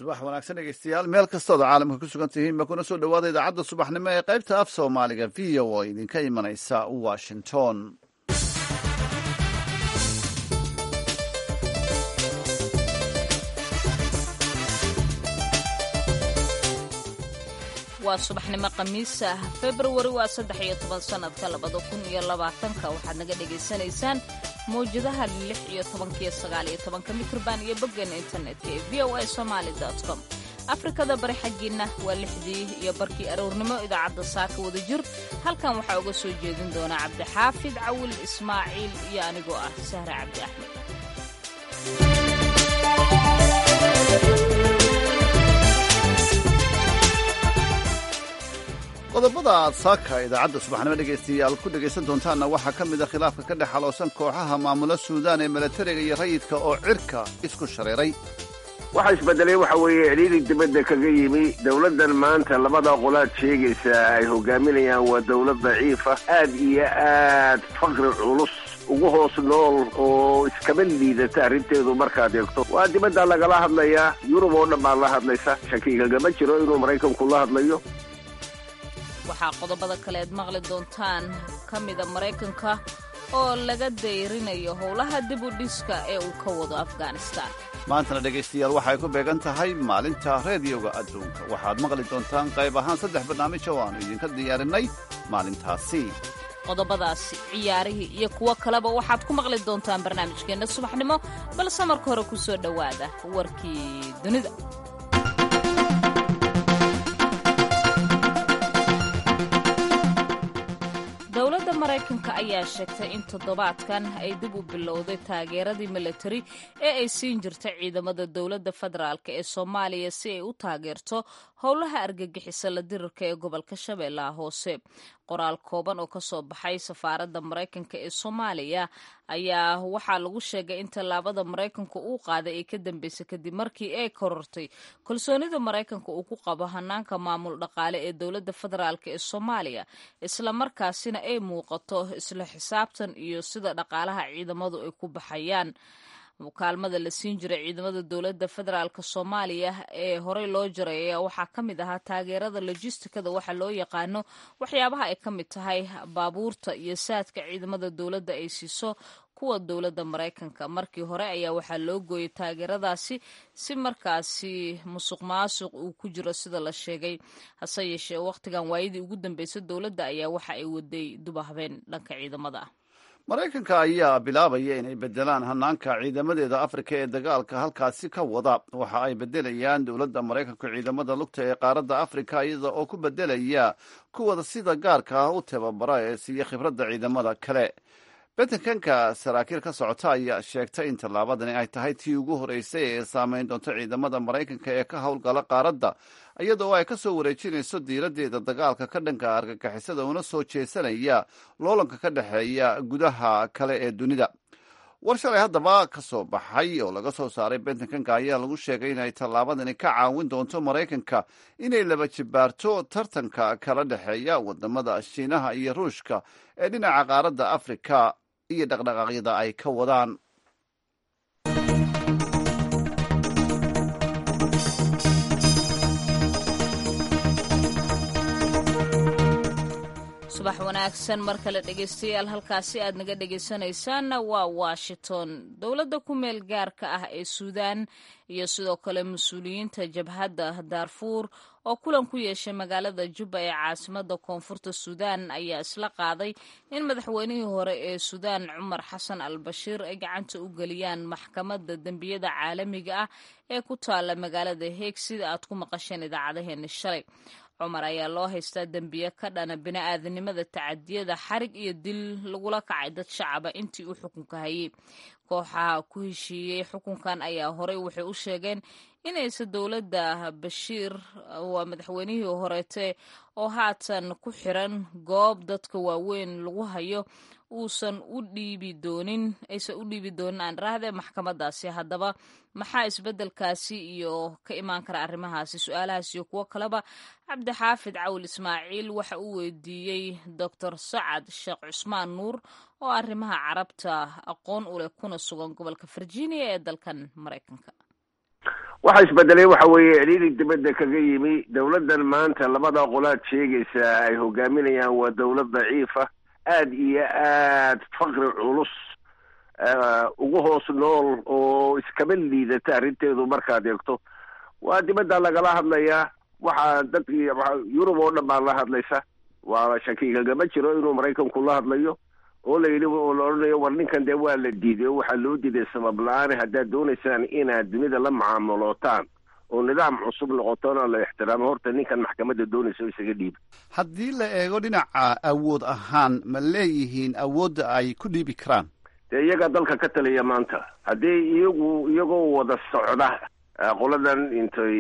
subax wanaagsan dhegeystayaal meel kastood caalamka ku sugan tihiinba kuna soo dhowaada idaacadda subaxnimo ee qaybta af soomaaliga v o oo idinka imanaysa washington waa subaxnimo khamiis ah februari waa saddex iyo toban sannadka labada kun iyo labaatanka waxaad naga dhagaysanaysaan mawjadaha lix iyo tobankiyo sagaal iyo tobanka mikrban iyo boggeena internetka ee v o a somaali com afrikada bari xaggiinna waa lixdii iyo barkii aroornimo idaacadda saaka wada jir halkan waxaa uga soo jeedin doona cabdixaafid cawil ismaaciil iyo anigoo ah sahre cabdi axmed qodobada aad saaka idaacadda subaxnimo dhegaystayaal ku dhegaysan doontaanna waxaa ka mid a khilaafka ka dhex xaloosan kooxaha maamula suudaan ee milatariga iyo rayidka oo cirka isku shareeray waxa isbedelay waxa weeye ciriiri dibadda kaga yimi dowladdan maanta labada qolaad sheegaysa ay hogaaminayaan waa dowlad daciifa aad iyo aad faqri culus ugu hoos nool oo iskaba liidata arrinteedu markaad eegto waa dibadda lagala hadlayaa yurub oo dhan baa la hadlaysa shakigagama jiro inuu maraykanku la hadlayo waxaa qodobada kale aad maqli doontaan ka mida maraykanka oo laga dayrinayo howlaha dib u dhiska ee uu ka wado afghanistan maantana dhegaystayaal waxay ku beegan tahay maalinta reediyoga adduunka waxaad maqli doontaan qayb ahaan saddex barnaamij oo aannu idinka diyaarinay maalintaasi qodobadaasi ciyaarihii iyo kuwo kaleba waxaad ku maqli doontaan barnaamijkeenna subaxnimo balse marka hore ku soo dhowaada warkii dunida dowladda maraykanka ayaa sheegtay in toddobaadkan ay dib u bilowday taageeradii milatari ee ay siin jirtay ciidamada dowladda federaalk ee soomaaliya si ay u taageerto howlaha argagixisa la dirirka ee gobolka shabeellaha hoose qoraal kooban oo kasoo baxay safaaradda maraykanka ee soomaaliya ayaa waxaa lagu sheegay in tallaabada maraykanka uu qaaday ay ka dambeysay kadib markii ay korortay kalsoonida maraykanka uu ku qabo hanaanka maamul dhaqaale ee dowladda federaalk ee soomaaliya islamarkaasina ay muuqato isla xisaabtan iyo sida dhaqaalaha ciidamadu ay ku baxayaan kaalmada la siin jiray ciidamada dowladda federaalk soomaaliya ee horey loo jaray ayaa waxaa ka mid ahaa taageerada lojistikada waxa loo yaqaano waxyaabaha ay ka mid tahay baabuurta iyo saadka ciidamada dowladda ay siiso kuwa dowladda maraykanka markii hore ayaa waxaa loo gooyay taageeradaasi si markaasi musuq maasuq uu ku jiro sida la sheegay hase yeeshee wakhtigan waayadii ugu dambeysay dowladda ayaa waxa ay waday dubahabeen dhanka ciidamada ah maraykanka ayaa bilaabaya inay bedelaan hanaanka ciidamadeeda afrika ee dagaalka halkaasi ka wada waxa ay bedelayaan dowladda maraykanka ciidamada lugta ee qaaradda afrika iyada oo ku bedelaya kuwada sida gaarka ah u tababara ee siiya khibradda ciidamada kale betankanka saraakiil ka socota ayaa sheegtay in tallaabadani ay tahay tii ugu horreysay ee saameyn doonto ciidamada maraykanka ee ka howlgala qaaradda iyadoo ay ka soo wareejinayso diiraddeeda dagaalka ka dhanka argagixisada una soo jeesanaya loolanka ka dhexeeya gudaha kale ee dunida war shalay haddaba ka soo baxay oo laga soo saaray bentankanka ayaa lagu sheegay inay tallaabadani ka caawin doonto maraykanka inay laba jibaarto tartanka kala dhexeeya wadamada shiinaha iyo ruushka ee dhinaca qaaradda afrika iyo dhaqdhaqaaqyada ay ka wadaan subax wanaagsan mar kale dhegaystayaal halkaasi aad naga dhegaysanaysaanna waa washington dowladda ku meel gaarka ah ee suudaan iyo sidoo kale mas-uuliyiinta jabhadda daarfuur oo kulan ku yeeshay magaalada jubba ee caasimada koonfurta suudaan ayaa isla qaaday in madaxweynihii hore ee suudaan cumar xasan al bashiir ay gacanta u geliyaan maxkamadda dembiyada caalamiga ah ee ku taala magaalada heeg sida aad ku maqasheen idaacadaheeni shalay cumar ayaa loo haystaa dembiye ka dhana bini-aadanimada tacadiyada xarig iyo dil lagula kacay dad shacaba intii uu xukunka hayay kooxaha ku heshiiyey xukunkan ayaa horey waxay u sheegeen inaysa dowladda bashiir waa madaxweynihii horeete oo haatan ku xiran goob dadka waaweyn lagu hayo uusan u dhiibi doonin aysan u dhiibi doonin aan raahde maxkamadaasi haddaba maxaa isbeddelkaasi iyo ka imaan kara arrimahaasi su-aalahaas iyo kuwo kaleba cabdixaafid cawil ismaaciil waxa uu weydiiyey doctor sacad sheekh cusmaan nuur oo arrimaha carabta aqoon u leh kuna sugan gobolka virginia ee dalkan maraykanka waxa isbedelay waxa weeye celiilig dibadda kaga yimi dowladdan maanta labada qolaad sheegaysa ay hogaaminayaan waa dowlad daciifa aad iyo aad faqri culus ugu hoos nool oo iskaba liidata arrinteedu markaad eegto waa dibadda lagala hadlayaa waxaa dadkii yurub oo dhan baa la hadlaysa waa shakigagama jiro inuu maraykanku la hadlayo oo la yidhi oo la odhanayo war ninkan dee waa la diiday oo waxaa loo diiday sabab la-aan haddaad doonaysaan inaad dunida la macaamulootaan oo nidaam cusub noqotona la ixtiraamo horta ninkan maxkamadda doonaysa oo isaga dhiiba haddii la eego dhinaca awood ahaan ma leeyihiin awoodda ay ku dhiibi karaan dee iyagaa dalka ka taliya maanta haddii iyagu iyagoo wada socda qoladan intay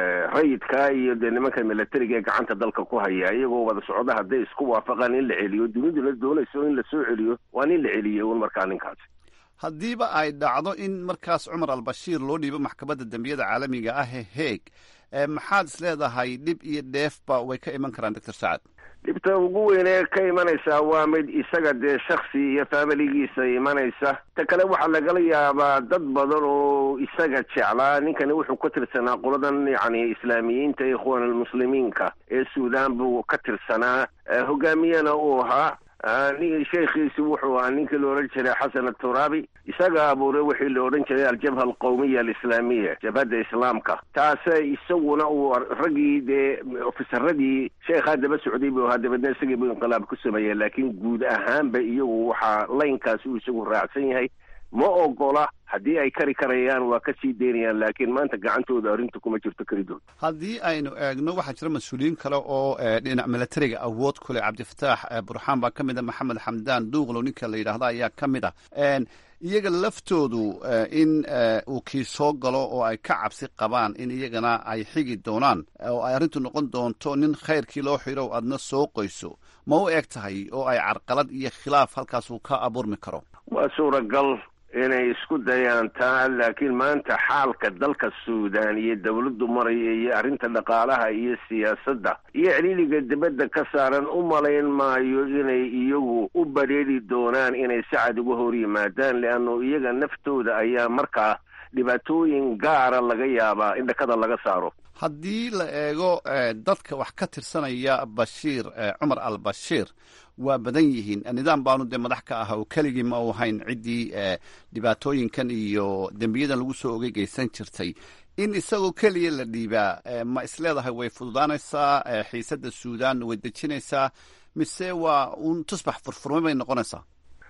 rayidka iyo dee nimanka milatariga ee gacanta dalka ku haya iyagoo wada socda hadday isku waafaqaan in la celiyo duniduna doonayso in lasoo celiyo waa nin la celiyey un markaa ninkaasi haddiiba ay dhacdo in markaas cumar al-bashiir loo dhiibo maxkamadda dembiyada caalamiga ah ee heeg maxaad is leedahay dhib iyo dheefba way ka iman karaan doctor sacad dhibta ugu weynee ka imanaysaa waa mid isaga dee shaksi iyo faamiligiisa imanaysa ta kale waxaa lagala yaabaa dad badan oo isaga jeclaa ninkani wuxuu ka tirsanaa qoladan yacni islaamiyiinta ikhwaan almuslimiinka ee suudaan buu ka tirsanaa hogaamiyana uu ahaa sheekhiisi wuxuu ahaa ninkii la odhan jiray xasan aturaabi isaga abuuray wixii la odhan jiray aljabha alqawmiya alislaamiya jabhadda islaamka taase isaguna uu raggii dee ofisaradii sheekhaa daba socday buu ahaa dabeedna isagii buu inqilaab ku sameeyey laakiin guud ahaanba iyagu waxaa laynkaasi uu isagu raacsan yahay ma ogola haddii ay kari karayaan waa ka sii daynayaan laakiin maanta gacantooda arrinta kuma jirto kelidood haddii aynu eegno waxaa jira mas-uuliyiin kale oo dhinac milatariga awood ku leh cabdifataax burxaan baa ka mid a maxamed xamdaan duuqlow ninka la yidhaahda ayaa ka mid ah iyaga laftoodu in uu kii soo galo oo ay ka cabsi qabaan in iyagana ay xigi doonaan oo ay arrintu noqon doonto nin khayrkii loo xidho adna soo qoyso ma u eg tahay oo ay carqalad iyo khilaaf halkaas uu ka abuurmi karo waa suuragal inay isku dayaan taa laakiin maanta xaalka dalka suudaan iyo dawladdu maraya iyo arrinta dhaqaalaha iyo siyaasadda iyo celiiliga dibadda ka saaran u malayn maayo inay iyagu u badheedhi doonaan inay si cad uga hor yimaadaan leanno iyaga naftooda ayaa markaa dhibaatooyin gaara laga yaabaa in dhakada laga saaro haddii la eego dadka wax ka tirsanaya bashiir cumar al bashiir waa badan yihiin nidaam baanu dee madax ka ah oo keligii ma u hayn ciddii dhibaatooyinkan iyo dembiyadan lagu soo ogey geysan jirtay in isagoo keliya la dhiibaa ma isleedahay way fududaanaysaa xiisadda suudaan way dejinaysaa mise waa un tusbax furfurmay bay noqonaysaa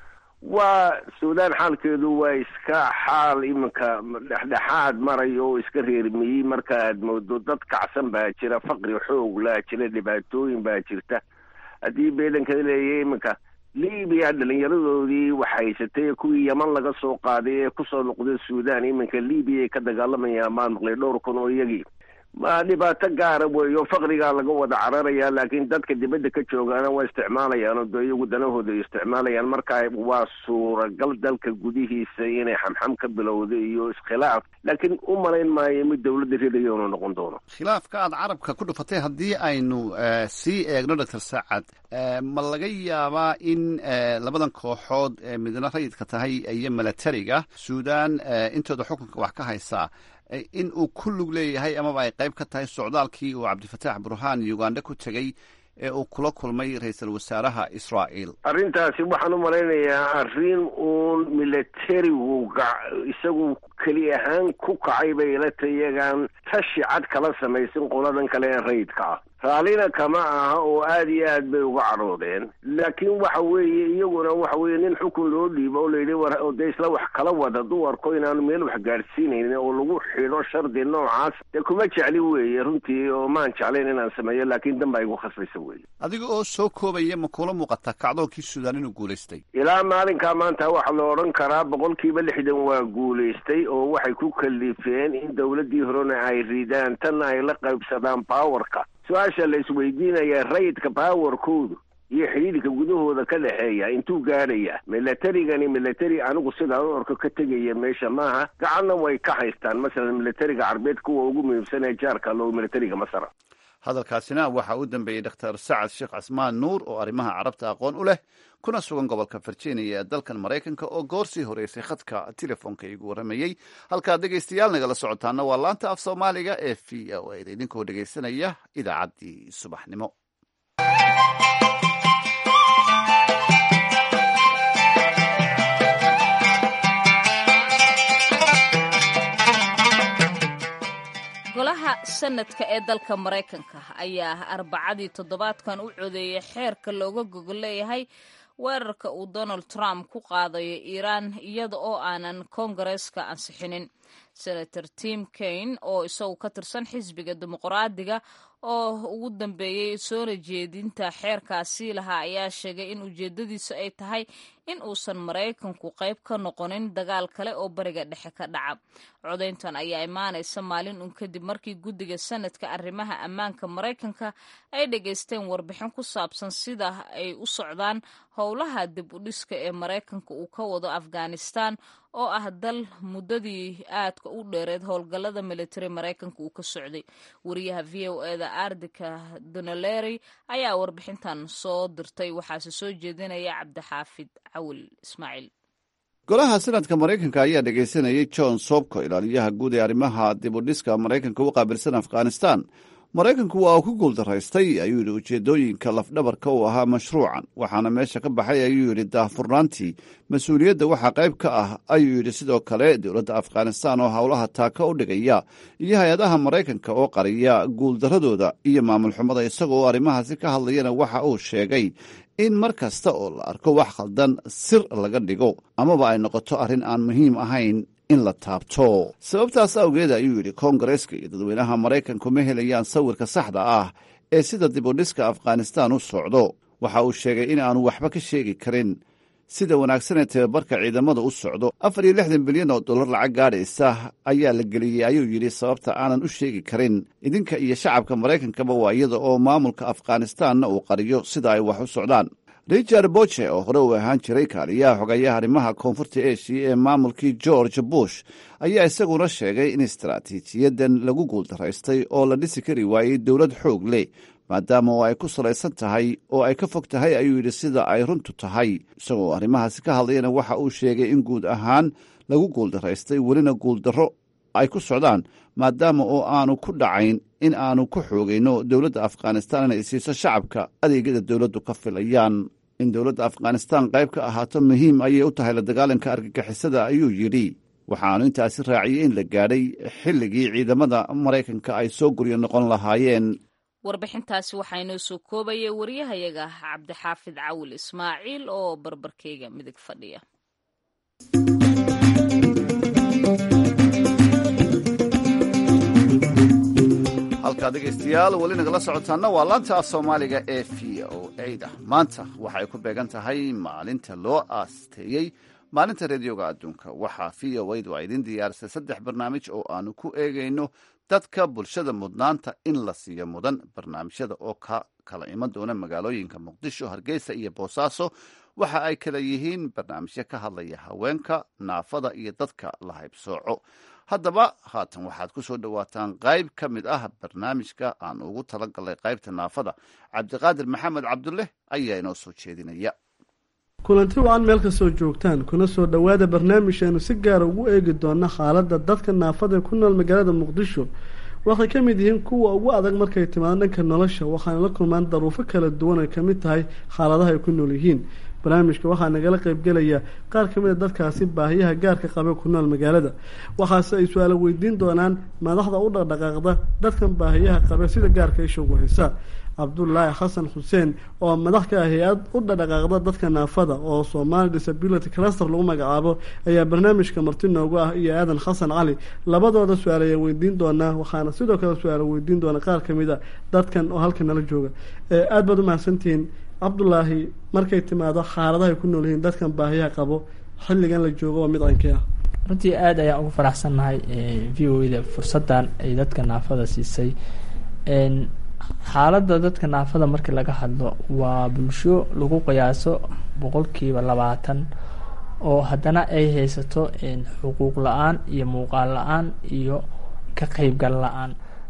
waa suudaan xaalkeedu waa iska xaal iminka dhexdhexaad maraya oo iska reermiyey marka aad moodo dad kacsan baa jira faqri xoog laa jira dhibaatooyin baa jirta haddii beedanka leeyahay iminka libiya dhalinyaradoodii wax haysatay kuwii yaman laga soo qaaday ee kusoo noqday suudaan iminka libiya ay ka dagaalamayaan maan maqlay dhowr kun oo iyagii ma dhibaato gaara weeyo faqrigaa laga wada cararaya laakiin dadka dibadda ka joogaana waa isticmaalayaan oo dee iyagu danahooda ay isticmaalayaan marka waa suuragal dalka gudihiisa inay xamxam ka bilowda iyo iskhilaaf laakiin u malayn maayo mid dawladda ridaya inuu noqon doono khilaafka aad carabka ku dhufatay haddii aynu sii eegno doctor saacad ma laga yaabaa in labadan kooxood midna rayidka tahay iyo milatariga suudaan intooda xukunka wax ka haysaa in uu ku lug leeyahay amaba ay qayb ka tahay socdaalkii uu cabdifataax burhaan uganda ku tegey ee uu kula kulmay ra-iisul wasaaraha israa'iil arrintaasi waxaan u malaynayaa arrin uun milatarigu isagu keli ahaan ku kacay bay ila tayagaan tashi cad kala samaysan qoladan kale ee rayidka ah raallina kama aha oo aad iyo aad bay uga cadhoodeen laakiin waxa weeye iyaguna waxa weeye nin xukun loo dhiibo oo layidhi war dee isla wax kala wada duwarko inaanu meel wax gaadhsiinaynin oo lagu xidho shardi noocaas dee kuma jecli weeye runtii oo maan jeclayn inaan sameeyo laakiin dan baa igu khasbaysa weeye adiga oo soo koobaya ma kula muuqataa kacdoonkii suudaan inuu guulaystay ilaa maalinkaa maanta waxaa la odhan karaa boqolkiiba lixdan waa guulaystay oo waxay ku kalifeen in dawladdii horena ay ridaan tanna ay la qaybsadaan powerka su-aasha la isweydiinaya rayidka powerkoodu iyo xidhiidhka gudahooda ka dhexeeya intuu gaadhaya milatarigani milatari anigu sidaan u orko ka tegaya meesha maaha gacanna way ka haystaan masalan milatariga carbeed kuwa ugu muhiimsan ee jaarka loo milatariga masar hadalkaasina waxaa u dambeeyey dr sacad sheekh casmaan nuur oo arrimaha carabta aqoon u leh kuna sugan gobolka virginia ee dalkan maraykanka oo goorsii horeysay khadka telefoonka igu warramayey halkaad dhegaystayaal nagala socotaana waa laanta af soomaaliga ee v o a da idinkoo dhegaysanaya idaacaddii subaxnimo golaha sanadka ee dalka maraykanka ayaa arbacadii toddobaadkan u codeeyay xeerka looga gogol leeyahay weerarka uu donald trump ku qaadayo iiraan iyada oo aanan koongareeska ansixinin senator tim kaine oo isagu ka tirsan xisbiga dimuqraadiga oo ugu dambeeyey soona jeedinta xeerkaasi lahaa ayaa sheegay in ujeedadiisu ay tahay in uusan maraykanku qayb ka noqonin dagaal kale oo bariga dhexe ka dhaca codayntan ayaa imaanaysa maalin un kadib markii guddiga sanadka arrimaha ammaanka maraykanka ay dhegaysteen warbixin ku saabsan sida ay u socdaan howlaha dib u dhiska ee maraykanka uu ka wado afghanistan oo ah dal muddadii aadka u dheereed howlgallada militari maraykanka uu ka socday wariyaha v o eda ardika donaleri ayaa warbixintan soo dirtay waxaase soo jeedinaya cabdixaafid cawil ismaaciil golaha sanadka maraykanka ayaa dhegaysanayay john sobko ilaaliyaha guud ee arrimaha dibudhiska maraykanka u qaabilsan afghanistan maraykanku waa uu ku guuldaraystay ayuu yidhi ujeeddooyinka lafdhabarka uu ahaa mashruucan waxaana meesha ka baxay ayuu yidhi daahfurnaantii mas-uuliyadda waxaa qayb ka ah ayuu yidhi sidoo kale dowladda afghanistan oo howlaha taaka u dhigaya iyo hay-adaha maraykanka oo qariya guuldaradooda iyo maamul xumada isagoo arrimahaasi ka hadlayana waxa uu sheegay in mar kasta oo la arko wax khaldan sir laga dhigo amaba ay noqoto arrin aan muhiim ahayn in la taabto sababtaas awgeed ayuu yidhi koongareeska iyo dadweynaha maraykanku ma helayaan sawirka saxda ah ee sida dibudhiska afghanistan u socdo waxa uu sheegay in aanu waxba ka sheegi karin sida wanaagsanee tababarka ciidamada u socdo afar iyo lixdan bilyan oo dollar lacag gaadhaysa ayaa la geliyey ayuu yidhi sababta aanan u sheegi karin idinka iyo shacabka maraykankaba waa iyada oo maamulka afghanistanna uu qariyo sida ay wax u socdaan richard boche oo hore uu ahaan jiray kaaliyaha xogayaha arrimaha koonfurta eshiya ee maamulkii george bush ayaa isaguna sheegay in istaraatiijiyadan lagu guuldaraystay oo la dhisi kari waayey dowlad xoog leh maadaama oo ay ku salaysan tahay oo ay ka fog tahay ayuu yidhi sida ay runtu tahay isagoo arrimahaasi ka hadlayana waxa uu sheegay in guud ahaan lagu guuldaraystay welina guuldarro ay ku socdaan maadaama oo aanu ku dhacayn in aanu ku xoogayno dowladda afghanistan inay siiso shacabka adeegyada dowladdu ka filayaan in dowladda afghanistan qayb ka ahaato muhiim ayay u tahay la dagaalanka argagixisada ayuu yidhi waxaanu intaasi raaciyey in la gaadhay xilligii ciidamada maraykanka ay soo guryo noqon lahaayeen warbixintaasi waxaa inoo soo koobaya waryahayaga cabdixaafid cawil ismaaciil oo barbarkeyga midig fadhiya halkaa dhegaystayaal weli nagala socotaana waa laanta af soomaaliga ee v o a da maanta waxay ku beegan tahay maalinta loo aasteeyey maalinta reediyoga adduunka waxaa v o a du a idin diyaarisay saddex barnaamij oo aanu ku eegayno dadka bulshada mudnaanta in la siiyo mudan barnaamijyada oo ka kala iman doona magaalooyinka muqdisho hargeysa iyo boosaaso waxa ay kala yihiin barnaamijyo ka hadlaya haweenka naafada iyo dadka la haybsooco haddaba haatan waxaad ku soo dhowaataan qayb ka mid ah barnaamijka aan ugu talagalnay qaybta naafada cabdiqaadir maxamed cabdulle ayaa inoo soo jeedinaya kulanti wacan meel kastoo joogtaan kuna soo dhowaada barnaamijkeenu si gaara ugu eegi doona xaaladda dadka naafada ku nool magaalada muqdisho waxay ka mid yihiin kuwa ugu adag markay timaado dhanka nolosha waxaana la kulmaan daruufo kala duwan ay kamid tahay xaaladaha ay ku nool yihiin barnaamijka waxaa nagala qaybgelaya qaar ka mid a dadkaasi baahiyaha gaarka qabe ku nool magaalada waxaase ay su-aalo weydiin doonaan madaxda u dhaqdhaqaaqda dadkan baahiyaha qabe sida gaarka isha ugu haysa cabdulaahi xasan xuseen oo madax ka ah hay-ad u dhadhaqaaqda dadka naafada oo somali disability cluster lagu magacaabo ayaa barnaamijka marti noogu ah iyo aadan xasan cali labadooda su-aal ayaa weydiin doonaa waxaana sidoo kale su-aal weydiin doona qaar kamid a dadkan oo halkan nala jooga aada baad umahadsantihiin cabdulaahi markay timaado xaaladahay ku nool yihiin dadkan baahiyaha qabo xilligan la joogo waa mid cankii ah runtii aada ayaan ugu faraxsannahay v o da fursaddan ay dadka naafada siisay xaaladda dadka naafada markii laga hadlo waa bulsho lagu qiyaaso boqolkiiba labaatan oo haddana ay haysato xuquuq la-aan iyo muuqaal la-aan iyo ka qeybgal la-aan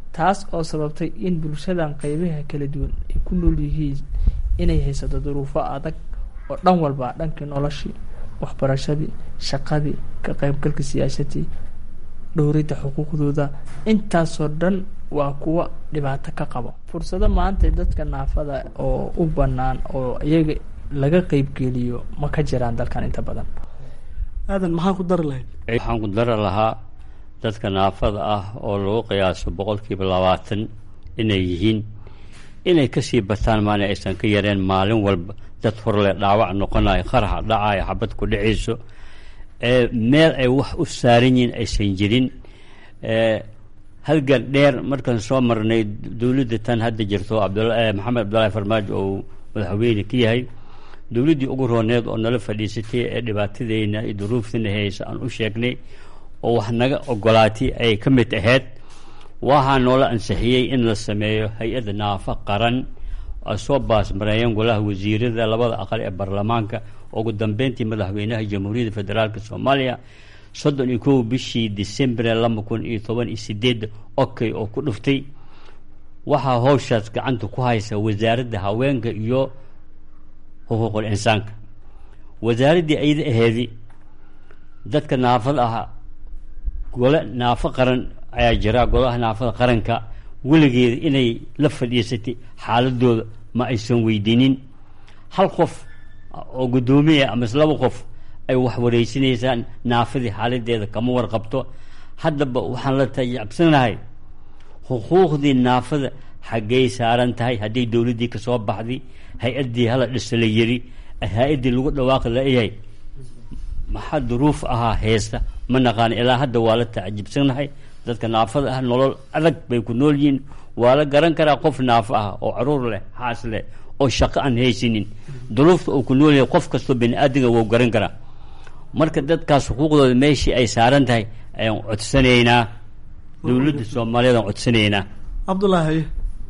taas oo sababtay in bulshadan qeybaha kala duwan ay ku nool yihiin inay haysato duruufo adag oo dhan walba dhankii noloshii waxbarashadii shaqadii ka qeybgalka siyaasadii dhowridda xuquuqdooda intaasoo dhan waa kuwa dhibaato ka qabo fursado maanta dadka naafada oo u banaan oo iyaga laga qeybgeliyo ma ka jiraan dalkan inta badan aadan maxaa ku dari lahayd waxaan ku dari lahaa dadka naafada ah oo lagu qiyaaso boqolkiiba labaatan inay yihiin inay kasii bataan maana aysan ka yareen maalin walba dad horle dhaawac noqonayo qaraxa dhacayo xabad ku dhacayso meel ay wax u saaran yihiin aysan jirin halgan dheer markaan soo marnay dowladda tan hadda jirto maxamed cabdullaahi farmaajo oo madaxweyne ka yahay dowladdii ugu rooneed oo nala fadhiisatay ee dhibaatadeyna iyo duruuftana haysa aan u sheegnay oo wax naga ogolaatay ay ka mid ahayd waxaa noola ansixiyey in la sameeyo hay-adda naafa qaran ay soo baasmareeyeen golaha wasiirada labada aqal ee baarlamaanka ugu dambeyntii madaxweynaha jamhuuriyadda federaalk soomaaliya soddon iyo kow bishii decembre laba kun iyo toban iyo sideedda okay oo ku dhuftay waxaa howshaas gacanta ku haysa wasaaradda haweenka iyo xuquuqul insaanka wasaaraddii ayada aheedi dadka naafada ah gole naafo qaran ayaa jira golaha naafada qaranka weligeeda inay la fadhiisatay xaaladooda ma aysan weydiinin hal qof oo guddoomiya amase laba qof ay wax wareysanaysaan naafadii xaaladeeda kama warqabto haddaba waxaan la tajacabsanahay xuquuqdii naafada xaggay saaran tahay hadday dowladdii kasoo baxday hay-addii hala dhisa la yiri hay-addii lagu dhawaaqi layahay maxaa duruuf ahaa heesta ma naqaan ilaa hadda waa la tacajibsanahay dadka naafada ah nolol adag bay ku nool yihiin waa la garan karaa qof naafo ah oo caruur leh xaas leh oo shaqo aan haysanin duruufta uu ku nool yahay qof kastoo bini aadamga wou garan karaa marka dadkaas xuquuqdooda meeshii ay saaran tahay ayaan codsanaynaa dowladda soomaaliyeed aan codsanaynaa cabdullaahi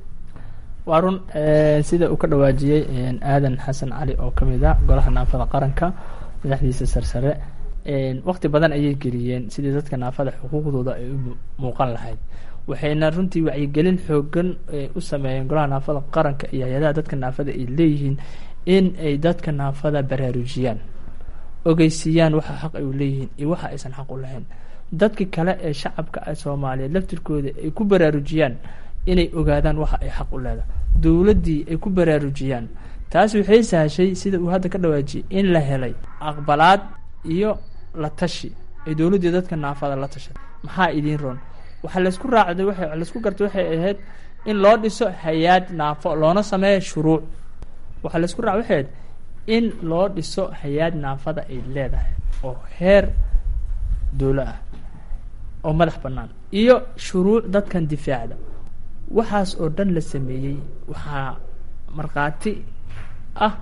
waa run sida uu ka dhawaajiyey aadan xasan cali oo ka mid a golaha naafada qaranka madaxdiisa sarsare waqti badan ayay geliyeen sidii dadka naafada xuquuqdooda ay u muuqan lahayd waxayna runtii wacyigelin xoogan u sameeyeen golaha naafada qaranka iyo hay-adaha dadka naafada ay leeyihiin in ay dadka naafada baraarujiyaan ogeysiiyaan waxa xaq ay u leeyihiin iyo waxa aysan xaq u lahayn dadki kale ee shacabka soomaaliyeed laftirkooda ay ku baraarujiyaan inay ogaadaan waxa ay xaq u leedahay dowladdii ay ku baraarujiyaan taas waxay sahashay sida uu hadda ka dhawaajiyey in la helay aqbalaad iyo la tashi ay dowladdii dadka naafada la tashay maxaa idiin roon waxaa laysku raacday wa laysku gartay waxay ahayd in loo dhiso hay-aad naafo loona sameeyo shuruuc waxaa laysku raac waxay ahayd in loo dhiso hay-aad naafada ay leedahay oo heer dowlo ah oo madax bannaan iyo shuruuc dadkan difaacda waxaas oo dhan la sameeyey waxaa markhaati ah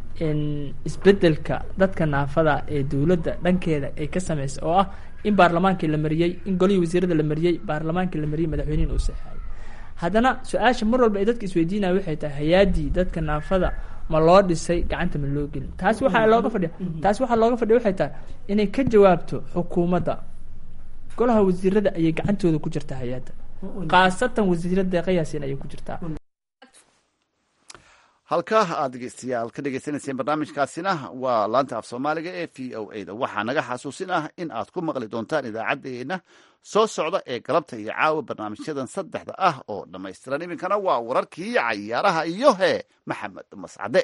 isbedelka dadka naafada ee dowladda dhankeeda ay ka sameysay oo ah in baarlamaankii la mariyey in golihii wasiirada la mariyey baarlamaankii la mariyey madaxweynihin uu saxaayay haddana su-aasha mar walba ay dadka isweydiinaya waxay tahay hay-aadii dadka naafada ma loo dhisay gacanta ma loo gelin taasi waxaa looga fadhiya taasi waxaa looga fadhiya waxay tahay inay ka jawaabto xukuumadda golaha wasiirada ayay gacantooda ku jirtaa hay-adda khaasatan wasiirada deeqayaasin ayay ku jirtaa halkaa aad dhegeystayaal ka dhegeysanayseen barnaamijkaasina waa laanta af soomaaliga ee v o a da waxaa naga xasuusin ah in aad ku maqli doontaan idaacaddeenna soo socda ee galabta iyo caawa barnaamijyadan saddexda ah oo dhammaystiran iminkana waa wararkii cayaaraha iyo hee maxamed mascade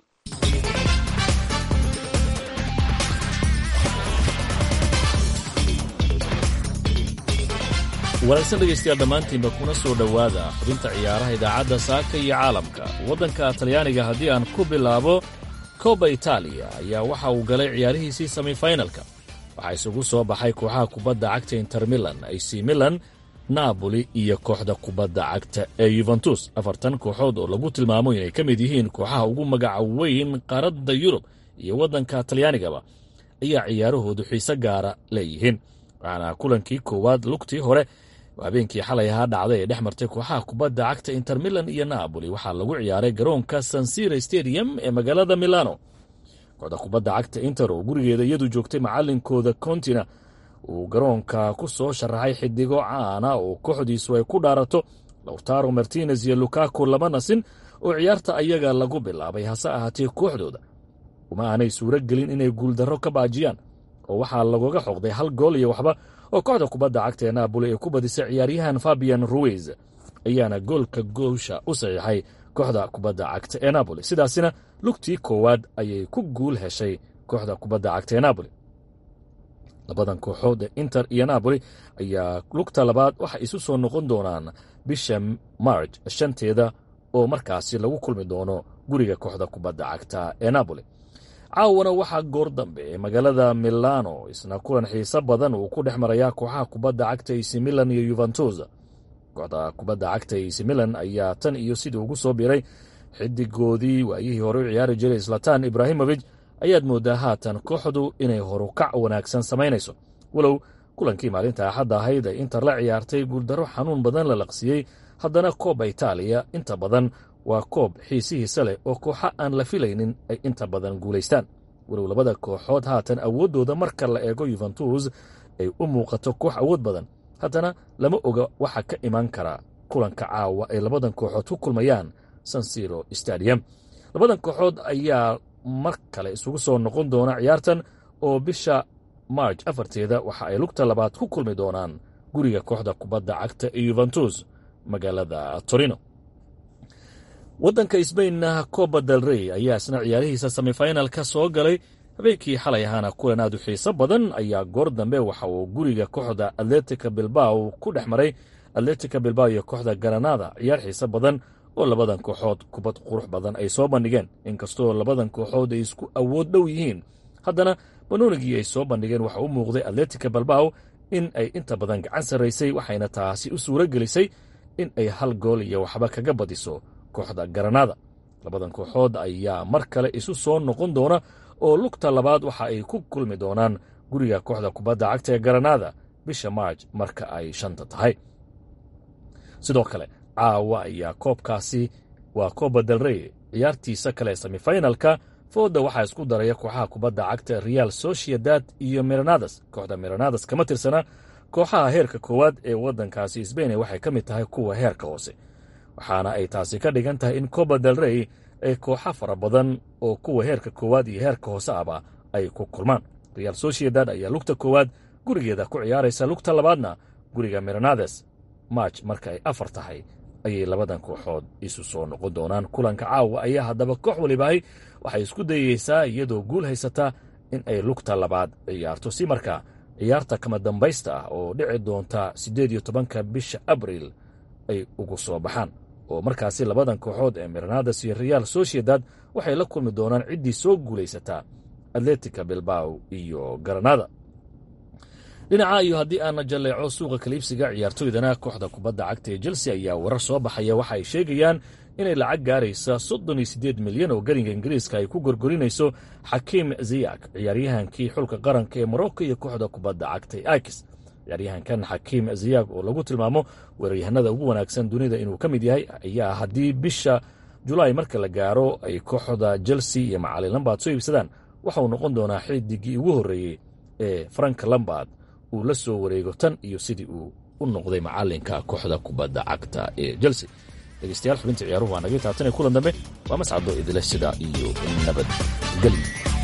wanaagsan dhegaystayaal dhammaantiinba kuna soo dhowaada xubinta ciyaaraha idaacadda saaka iyo caalamka waddanka talyaaniga haddii aan ku bilaabo koba itaaliya ayaa waxa uu galay ciyaarihiisii semifinalka waxaa isugu soo baxay kooxaha kubadda cagta inter milan ac milan naaboli iyo kooxda kubadda cagta ee yuventus afartan kooxood oo lagu tilmaamo inay ka mid yihiin kooxaha ugu magaca weyn qaaradda yurub iyo waddanka talyaanigaba ayaa ciyaarahoodu xiise gaara leeyihiin waxaana kulankii koowaad lugtii hore habeenkii xalay ahaa dhacday ee dhex martay kooxaha kubadda cagta inter milan iyo naaboli waxaa lagu ciyaaray garoonka sansira stadium ee magaalada milano kooxda kubadda cagta inter oo gurigeeda iyadu joogtay macalinkooda kontina uu garoonka ku soo sharaxay xidigo caana oo kooxdiisu ay ku dhaarato lawtaro martinez iyo lukaku lama nasin oo ciyaarta ayaga lagu bilaabay hase ahaatee kooxdooda uma aanay suuro gelin inay guuldarro ka baajiyaan oo waxaa lagoga xoqday hal gool iyo waxba oo kooxda kubadda cagta ee naaboli ay ku badisay ciyaaryahan fabian ruiz ayaana goolka goosha u saxiixay kooxda kubadda cagta ee naaboli sidaasina lugtii koowaad ayay ku guul heshay kooxda kubadda cagta ee naaboli labadan kooxood ee inter iyo naaboli ayaa lugta labaad waxay isu soo noqon doonaan bisha marj shanteeda oo markaasi lagu kulmi doono guriga kooxda kubadda cagta ee naaboli caawana waxaa goor dambe ee magaalada milano isna kulan xiiso badan uu ku dhex marayaa kooxaha kubadda cagta ac milan iyo yuventus kooxda kubadda cagta ac milan ayaa tan iyo sidii ugu soo biray xidigoodii waayihii hore u ciyaari jiray slatan ibrahimovic ayaad mooddaa haatan kooxdu inay horukac wanaagsan samaynayso walow kulankii maalinta axadda ahayd ay inter la ciyaartay guuldarro xanuun badan la laqsiyey haddana kooba itaaliya inta badan waa koob xiisihiisa leh oo kooxa aan la filaynin ay inta badan guulaystaan walow labada kooxood haatan awooddooda marka la eego yuventus ay u muuqato koox awood badan haddana lama oga waxa ka imaan kara kulanka caawa ay labadan kooxood ku kulmayaan sansiro stadium labadan kooxood ayaa mar kale isugu soo noqon doona ciyaartan oo bisha marj afarteeda waxa ay lugta labaad ku kulmi doonaan guriga kooxda kubadda cagta ee yuventus magaalada torino waddanka sbainna coba del rey ayaa isna ciyaarihiisa semifinalka soo galay habeenkii xalay ahaana kulan aad u xiiso badan ayaa goor dambe waxa uu guriga kooxda atletica bilbao ku dhex maray atletica bilbao iyo kooxda garanada ciyaar xiiso badan oo labadan kooxood kubad qurux badan ay soo bandhigeen inkastoo labadan kooxood ay isku awood dhow yihiin haddana banoonigii ay soo bandhigeen waxa u muuqday atletica bilbao in ay inta badan gacan sarraysay waxayna taasi u suuro gelisay in ay hal gool iyo waxba kaga badiso kooxda garanada labadan kooxood ayaa mar kale isu soo noqon doona oo lugta labaad waxa ay ku kulmi doonaan guriga kooxda kubadda cagta ee garanada bisha maarj marka ay shanta tahay sidoo kale caawa ayaa koobkaasi waa kooba del rey ciyaartiisa kale semifinalka fooda waxaa isku daraya kooxaha kubadda cagta real sociedad iyo miranadas kooxda miranadas kama tirsana kooxaha heerka koowaad ee waddankaasi sbain waxay ka mid tahay kuwa heerka hoose waxaana ay taasi ka dhigan tahay in coba del rey ay kooxa fara badan oo kuwa heerka koowaad iyo heerka hoose aba ay ku kulmaan real sociedad ayaa lugta koowaad gurigeeda ku ciyaaraysa lugta labaadna guriga miranades marj marka ay afar tahay ayay labadan kooxood isu soo noqon doonaan kulanka caawa ayaa haddaba koox walibahay waxay isku dayeysaa iyadoo guul haysata in ay lugta labaad ciyaarto si markaa ciyaarta kama dambaysta ah oo dhici doonta siddeed iyo tobanka bisha abriil ay ugu soo baxaan oo markaasi labadan kooxood ee miranadas iyo real sociedad waxay la kulmi doonaan ciddii soo guulaysataa atletica bilbao iyo garanada dhinaca iyo haddii aana jalleeco suuqa kaliibsiga ciyaartoydana kooxda kubadda cagta ee chelsea ayaa warar soo baxaya waxa ay sheegayaan inay lacag gaaraysa soddon iyo siddeed milyan oo garinga ingiriiska ay ku gorgorinayso xakiim ziyak ciyaaryahankii xulka qaranka ee morocco iyo kooxda kubadda cagta ee akis ciyaaryahankan xakiim ziyak oo lagu tilmaamo weeraryahanada ugu wanaagsan dunida inuu ka mid yahay ayaa haddii bisha julaay marka la gaaro ay kooxda chelsea iyo macalin lambard soo iibsadaan waxauu noqon doonaa xidigii ugu horreeyey ee frank lambard uu la soo wareego tan iyo sidii uu u noqday macalinka kooxda kubadda cagta ee chelsea dhegeystayaal xubinta ciyaaruhu waa naga taabtanay kulan dambe waa mascado idile sida iyo nabadgelyo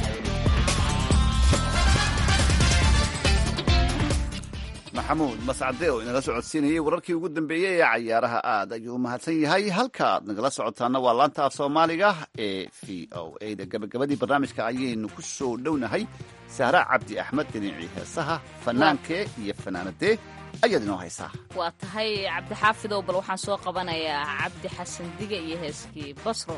maxamuud mascade oo inala socodsiinayay wararkii ugu dambeeyey ee cayaaraha aad ayuu u mahadsan yahay halka aad nagala socotaana waa laanta af soomaaliga ee v o a da gabagabadii barnaamijka ayaynu ku soo dhownahay sahra cabdi axmed dhinacii heesaha fanaankee iyo fanaanadee ayaad inoo haysaa waa tahay cabdixaafidow bal waxaan soo qabanayaa cabdi xasan diga iyo heeskii basro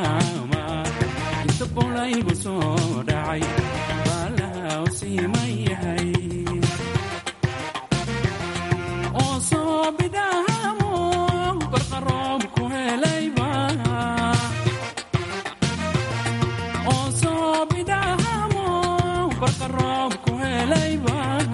bidhaama inta qolaygu soo dhacay baalaha u siiman yahay oo soo bidhaamo barqaroob ku helayba oo soo bidhaamo barqaroob ku helayba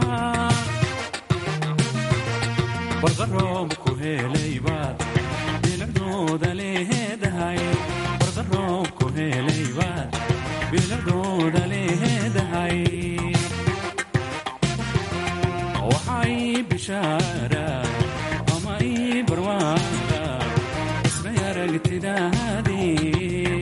barqaroob ku helaybaad biladooda leedahay barqaroob ku helaybaad biladooda leedahay waxay bishaara ama ii barwaada ismay aragtidaadii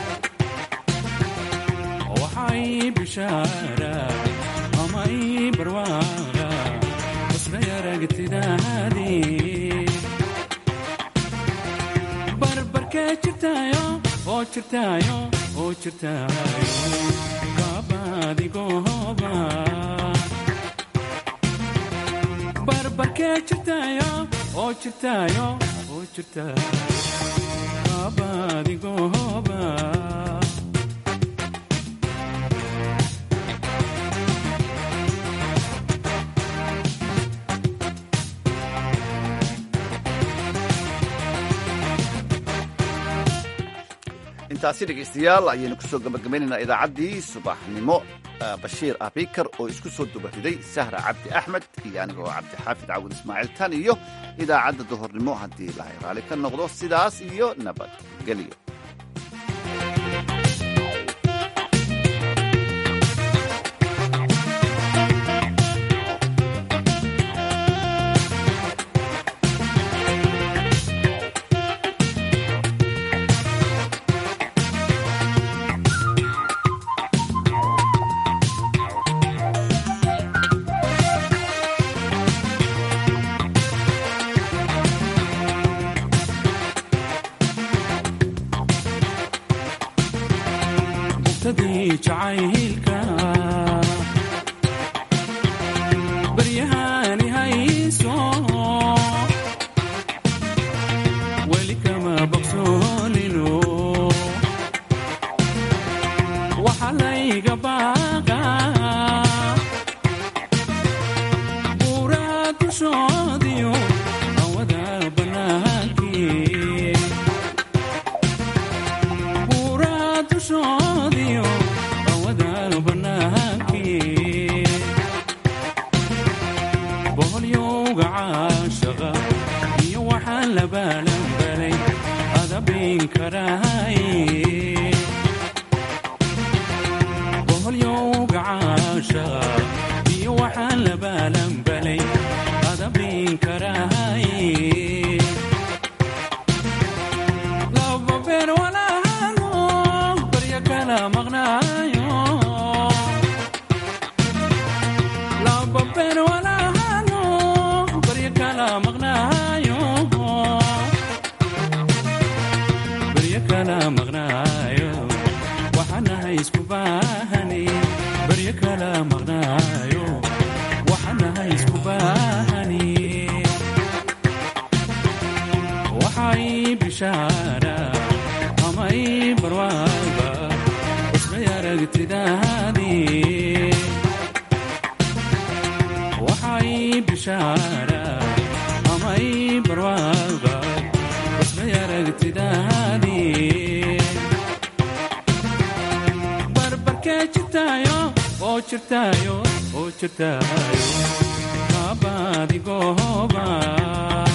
waxay bishaara ama ii barwaada ismay aragtidaadii barbarkee jirtaayo oo jirtaayo oo jirtaayo kaabadigooba barbarkee jirtaayo oo jirtaayo oo jirtaayo kaabadigooba intaasi dhegaystayaal ayaynu kusoo gabagabaynaynaa idaacaddii subaxnimo bashiir abikar oo isku soo dubariday sahra cabdi axmed iyo anigoo cabdixaafid cawud ismaaciil tan iyo idaacadda duhurnimo haddii lahay raali ka noqdo sidaas iyo nabadgelyo mugtadii jacaylka baryahani hayso weli kama bogsoonino waxa layga baaqa buuraa dushoodiyo awada bannaankii buuraa dushoodiyo awada bannaankii boholyowga caashaqa iyo waxaan la baalanbalay adabin karahay boholyowga caashaqa iyo waxaan la baalanbalay adabin karahay laba beer walaalo baryo kala maqnaayo laba beer walaalo baryo kala maqnaayo baryo kala maqnaayo waxaanahay isku baahani baryo kala maqnaayo waxaanahay isku baahani waxay bishaara ama ii barwaaba ismay aragtidaadii waxay bishaara ama ii barwaaba ismay aragtidaadii barbarkee jirtaayo oo jirtaayo oo jirtaayo kaabadigooba